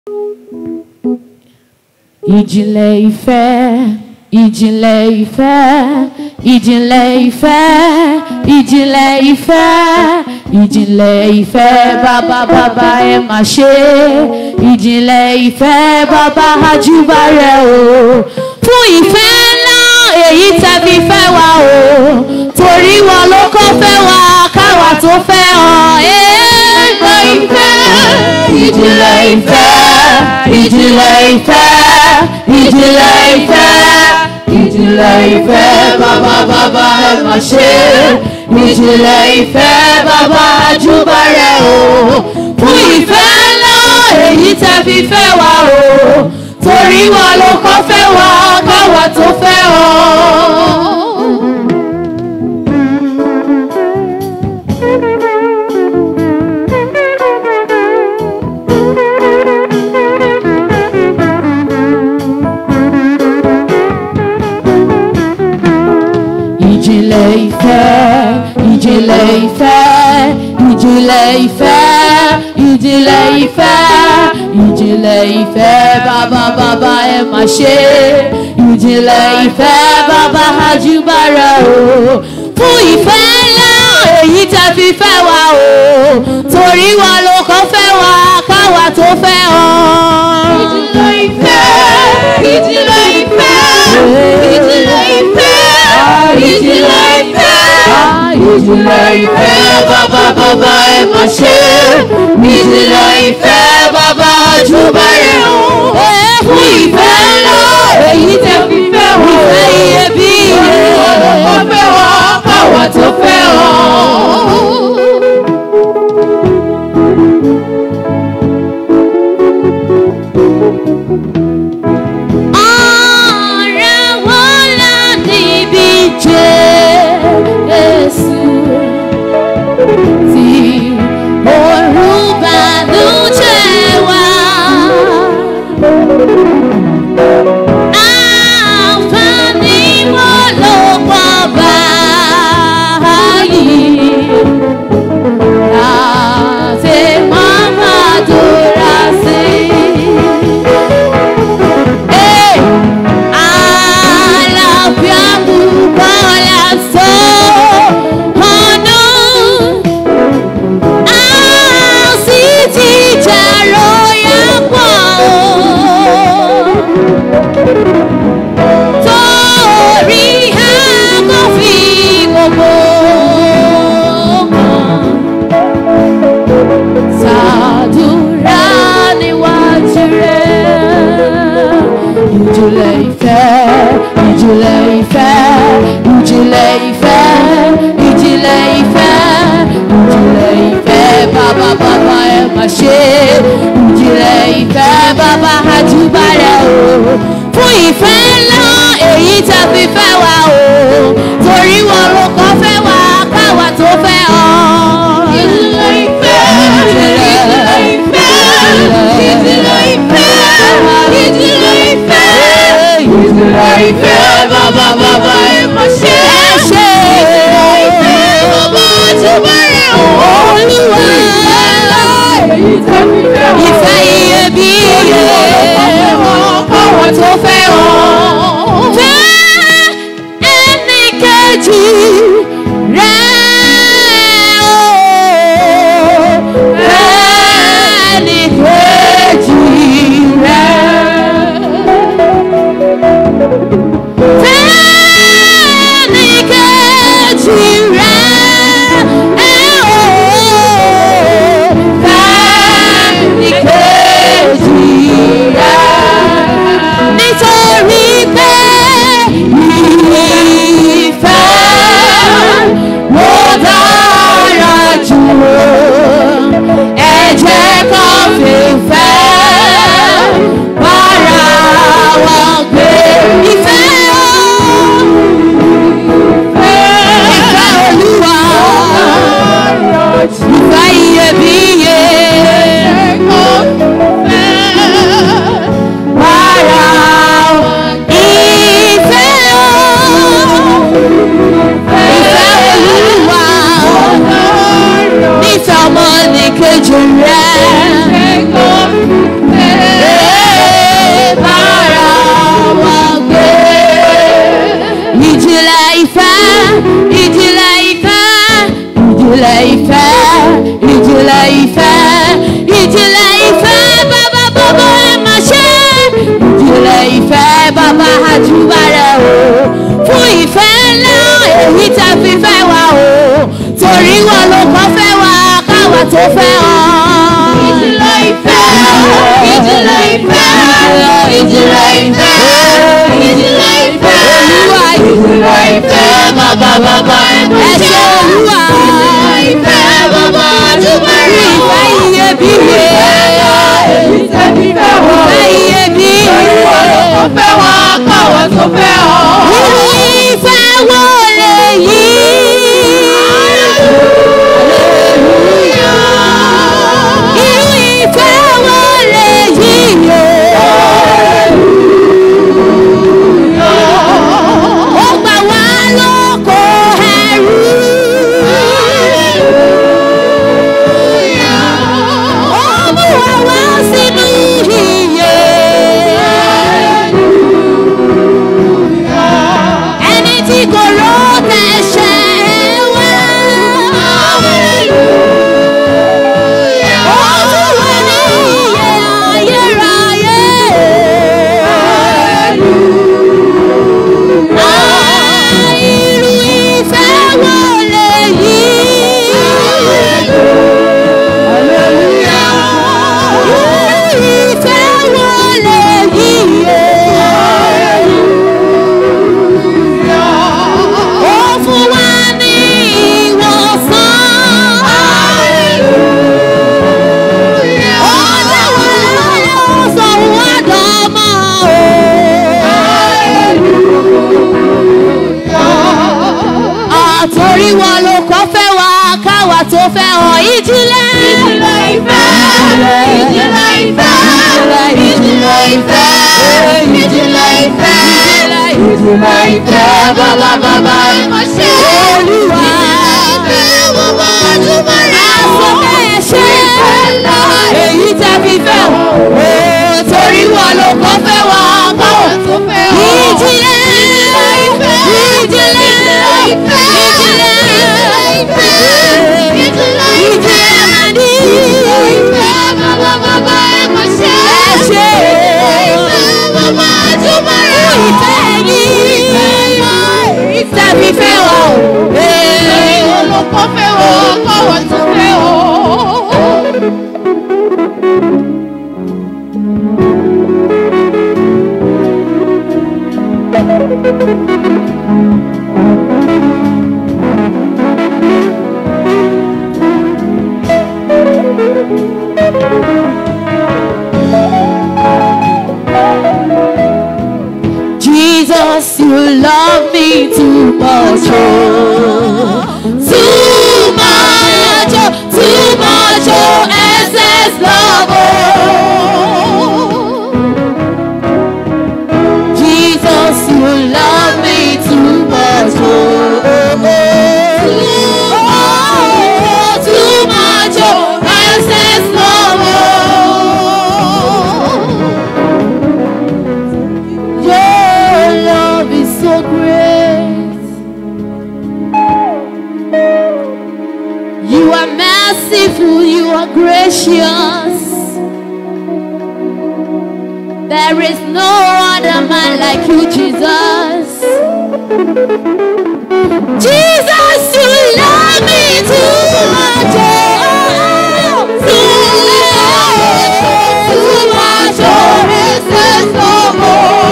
ìjìnlẹ̀ ìfẹ́ ìjìnlẹ̀ ìfẹ́ ìjìnlẹ̀ ìfẹ́ ìjìnlẹ̀ ìfẹ́ ìjìnlẹ̀ ìfẹ́ bàbá bàbá ẹ má ṣe ìjìnlẹ̀ ìfẹ́ bàbá àjùbà rẹ o fún ìfẹ́ ńlá èyí tẹ̀bí fẹ́ wa o torí wọn ló kọ́ fẹ́ wa káwa tó fẹ́ hàn ìjìnlẹ̀ ìfẹ́ ìjìnlẹ̀ ìfẹ́ ìjìnlẹ̀ ìfẹ́ ìjìnlẹ̀ ìfẹ́ ìjìnlẹ̀ ìfẹ́ bàbá bàbá ẹ má ṣe ìjìnlẹ̀ ìfẹ́ bàbá àjùbà rẹ o fún ìfẹ́ ńlá èyí tẹ́ fi fẹ́ wa o torí wọn ló kọ́ fẹ́ wa káwa tó fẹ́ ọ. ìjìnlẹ̀ ìfẹ́ ìjìnlẹ̀ ìfẹ́ ìjìnlẹ̀ ìfẹ́ ìjìnlẹ̀ ìfẹ́ ìjìnlẹ̀ ìfẹ́ bàbá bàbá ẹ má ṣe ìjìnlẹ̀ ìfẹ́ bàbá àjùbára o fún ìfẹ́ ńlá èyí tẹ́ fi fẹ́ wa o torí wa ló kọ́ fẹ́ wa káwa tó fẹ́ hàn. ìjìnlẹ̀ ìfẹ́ ìjìnlẹ̀ ìfẹ́ ìjìnlẹ̀ ìfẹ́ ìjìnlẹ̀ ìfẹ́ ìjìnlẹ̀ ìfẹ́ bàbá bàbá ẹ má ṣe ìjìnlẹ̀ ìfẹ́ bàbá àjùbà rẹ̀ o fún ìfẹ́ ńlá èyí tẹ́ fi fẹ́ wọ́n ìfẹ́ iyebíye ó fẹ́ wọ́n káwa tó fẹ́ wọ́n. ọ̀rẹ́ wọn là níbi Jésù tí òru bànújẹ́ wá. Àǹfààní wo ló pọ̀ báyìí? Láti máa máa dúrà sí i. Hey! Àlàáfíà púpọ̀ lásán ọ̀nà. A sì ti jẹ̀rọ yẹn pọ̀ o. Torí a kò fi gbogbo kan ṣàdúrà níwájú rẹ̀. Ìjìnlẹ̀ ìfẹ́, ìjìnlẹ̀ ìfẹ́, ìjìnlẹ̀ ìfẹ́, ìjìnlẹ̀ ìfẹ́, ìjìnlẹ̀ ìfẹ́, bàbá bàbá ẹ má ṣe. Ìjìnlẹ̀ ìfẹ́, bàbá àjùbà rẹ̀ o. Fún ìfẹ́ ńlá èyí tẹ́ fi fẹ́ wa o. Torí wọn ló kọ́ fẹ́ wa káwa tó fẹ́ ọ. Ìjìnlẹ̀ ìfẹ́, ìjìnlẹ̀ ìfẹ́, ìjìnlẹ̀ ìfẹ́, ìjìnlẹ̀ ìfẹ́, ìjìnlẹ̀ ìfẹ́, bàbá bàbá ẹ má ṣe. Ìjìnlẹ̀ ìfẹ́, bàbá àjùbà rẹ̀ o. Olúwa èyí tẹ́ fi fẹ́ wa. Ìfẹ́ iyebíye. Káwa tó fẹ́ ọ. Fẹ́ ẹnì kejì rẹ̀ o. Fẹ́ ẹnì kejì rẹ̀. Fẹ́ni kejì rẹ̀ ẹ̀ o. Fẹ́ni kejì tó fẹ́ ọ. Ìjìnlẹ̀ ìfẹ́, ìjìnlẹ̀ ìfẹ́, ìjìnlẹ̀ ìfẹ́, ìjìnlẹ̀ ìfẹ́. Olúwa Ìjìnlẹ̀ ìfẹ́, bàbá bàbá ẹnu ẹ ṣé Olúwa. Ìjìnlẹ̀ ìfẹ́, bàbá àdúgbò rẹ̀. Ìfẹ́ iyebíye. Èyí tẹ́bí fẹ́ wọ. Ìfẹ́ iyebíye. Ó fẹ́ wá káwọn tó fẹ́ ọ. Irú ìfẹ́ wo lèyí? Irú ìfẹ́ wo lèyí o? Ó gbà wá lóko ẹrú. Ó mú wa wá sínú ìyè. Ẹni tí kò rò tẹ̀sẹ̀ wá. Ó tún wà ní ìyè ayérayé. Ah, irú ìfẹ́ wo lèyí? Irú ìfẹ́ wo lèyí o? Ó fún wa ní ìwòsàn. Ó dá wa láyọ̀, ó sọ wá dọmọ o. Àtòrí wọn ló kọ́ fẹ́ wa káwa tó fẹ́ hàn ìjìnlẹ̀. Ìjìnlẹ̀ ìfẹ́, ìjìnlẹ̀ ìfẹ́, ìjìnlẹ̀ ìfẹ́, ìjìnlẹ̀ ìfẹ́, ìjìnlẹ̀ ìfẹ́, bàbá bàbá ẹ̀ mọ̀ ṣe. Olúwa. Ìfẹ́ bàbá àdúgbò rẹ̀. Aṣọ bẹ́ẹ̀ ṣe èyí tẹ́ fi fẹ́ wọ́n. Ó torí wọn ló kọ́ fẹ́ wá Káwọn tó fẹ́ ọ. Ìjìnlẹ̀ ìfẹ́, ìjìnlẹ̀ ìfẹ́, ìjìnlẹ̀ ìfẹ́, ìjìnlẹ̀ màdí. Ìfẹ́ bàbá bàbá ẹ̀ mọ̀ ṣe. Ẹ ṣe Ìfẹ́ bàbá àdúgbò rẹ̀. ìfẹ́ yìí tẹ́ fi fẹ́ wọ́n. Ìwọ ló kọ́ fẹ́ ọ, káwọn tó fẹ́ ọ. Jesus, you love me too much, oh. too much, oh, too much, oh, excess love, oh. Jesus, you love me too much, oh, oh, oh. too much, oh, excess love, oh. Your love is so great. You are merciful, you are gracious. There is no other man like you, Jesus. Jesus, you love me too much. Oh, too much, too much, oh, excess love,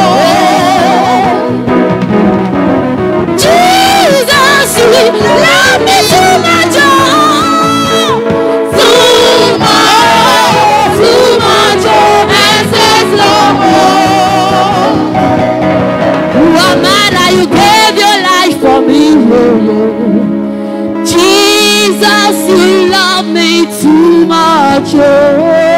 oh. Jesus, you love me too much. Oh, too much, too much, oh, excess love, oh. Who am I that you gave your life for me? Oh, oh. Jesus, you love me too much. Oh.